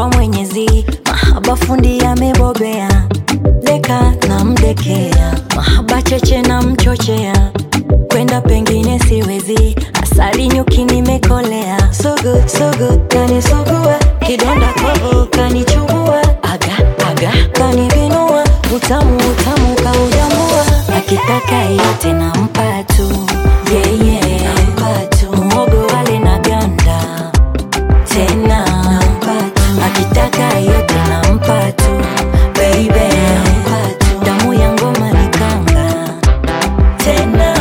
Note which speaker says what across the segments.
Speaker 1: kwa Mwenyezi, mahaba fundi amebobea, leka na mdekea, mahaba cheche na mchochea, kwenda pengine siwezi, asali nyuki nimekolea, so good, so good, kanisugua, kidonda kovu kanichubua, aga aga kanibinua, utamu utamu kaujambua, akitaka yote nampa tu, yeah, yeah. nampa tu, muhogo wale na ganda tena akitaka yote nampa tu baby damu ya ngoma ni kanga tena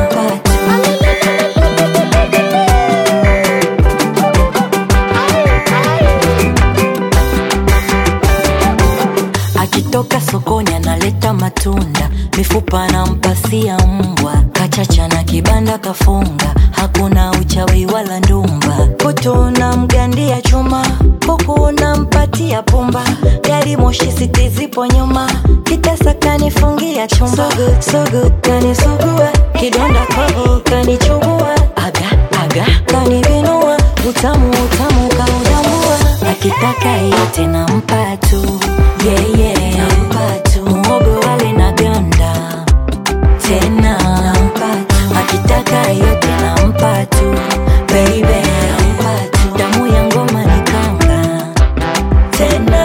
Speaker 1: akitoka sokoni analeta matunda mifupa anampasia mbwa kachacha na kibanda kafunga hakuna uchawi wala ndumba kutu na mgandia chuma huku unampatia pumba gari moshi siti zipo nyuma kitasa kanifungia chumba so good, so good, kanisugua kidonda kovu kanichubua aga aga kanibinua utamu utamu kaudambua akitaka yote nampa tu yeah, yeah. nampa tu muhogo wale na ganda tena akitaka yote nampa tu baby damu ya ngoma ni kanga tena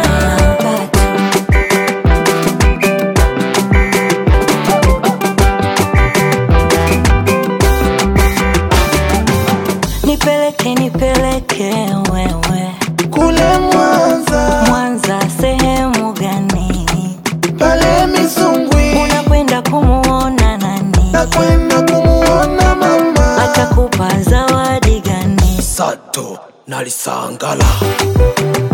Speaker 1: nipeleke nipeleke wewe
Speaker 2: kule Mwanza
Speaker 1: Mwanza sehemu gani
Speaker 2: pale Misungwi,
Speaker 1: unakwenda kumuona nani
Speaker 2: nakwenda kumuona mama
Speaker 1: atakupa zawadi gani
Speaker 2: Sato nalisangala